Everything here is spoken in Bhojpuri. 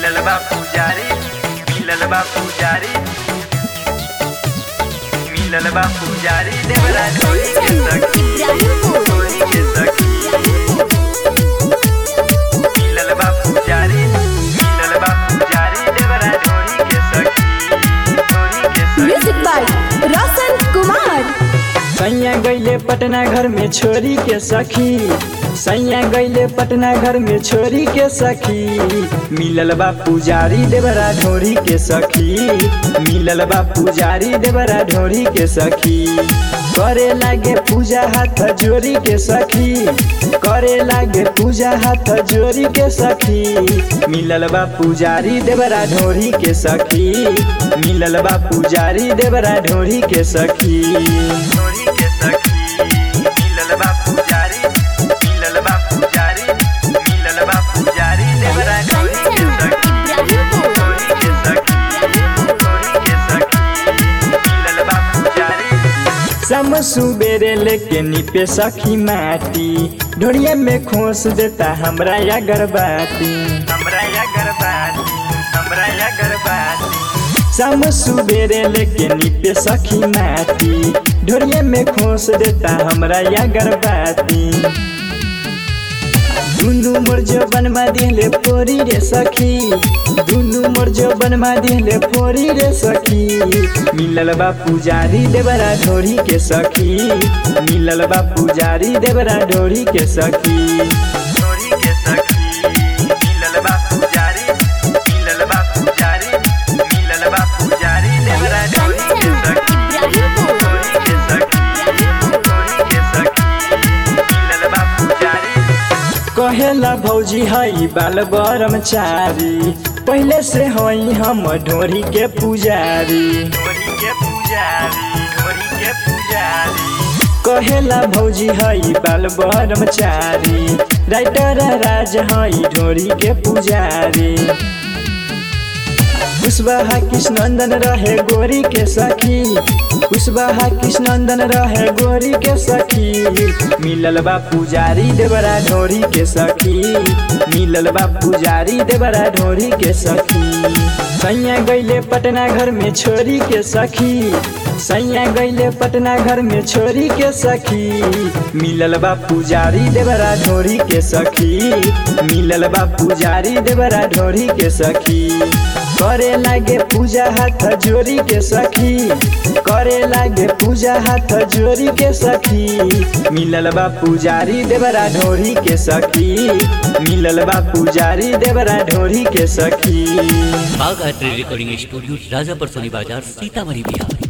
मिलल बा पुजारी मिलल बा पुजारी मिलल बा पुजारी देवरा ढोली के सखी ढोली के सखी मिलल बा पुजारी मिलल बा पुजारी देवरा ढोली के सखी ढोली के सखी म्यूजिक बाय रोशन कुमार सैया गैले पटना घर में छोरी के सखी सैया गैले पटना घर में छोरी के सखी मिलल बा पुजारी देवरा ढोरी के सखी मिलल बा पुजारी देवरा ढोरी के सखी करे लागे पूजा हाथ जोरी के सखी करे लागे पूजा हाथ जोरी के सखी मिलल बा पुजारी देवरा ढोरी के सखी मिलल बा पुजारी देवरा ढोरी के सखी ढोली के सखी मिलल बा पुजारी मिलल बा पुजारी मिलल बा पुजारी देवरा ढोली के सखी ढोली के सखी ढोली के सखी मिलल बा पुजारी सम सुबेरे लेके निपे सखी माटी ढोड़िया में खोस देता हमरा या गरबाती हमरा या गरबाती हमरा या गरबाती सम सुबेरे लेके निपे सखी माटी ढोड़िया में खोस देता हमरा या गरबाती दुनु मोर जबन मा दिले पोरी रे सखी दुनु मोर जबन मा दिले पोरी रे सखी मिलल बा पुजारी देवरा ढोरी के सखी मिलल बा पुजारी देवरा ढोरी के सखी ढोली के सखी मिलल बा पुजारी मिलल बा पुजारी मिलल बा पुजारी देवरा ढोली के सखी ढोली के सखी ढोली के सखी मिलल बा पुजारी कहेला भौजी हई बाल ब्रह्मचारी पहले से हई हम ढोरी के पुजारी ढोली के पुजारी ढोली के पुजारी कहेला भौजी हई बाल ब्रह्मचारी राइटर राज हई ढोरी के पुजारी कुशवाहा कृष्णनंदन रहे गोरी के सखी कुशवाहा कृष्णनंदन रहे गोरी के सखी मिलल बा पुजारी देवरा ढोरी के सखी मिलल बा पुजारी देवरा ढोरी के सखी सैया गैले पटना घर में छोरी के सखी सैया गैले पटना घर में छोरी के सखी मिलल बा पुजारी देवरा ढोरी के सखी मिलल बा पुजारी देवरा ढोरी के सखी करे लागे पूजा हाथ जोरी के सखी करे लागे पूजा हाथ जोरी के सखी मिलल बा पुजारी देवरा ढोरी के सखी मिलल बा पुजारी देवरा ढोरी के सखी Bagh art recording studio Rajapar Soni Bazar Sitamarhi Bihar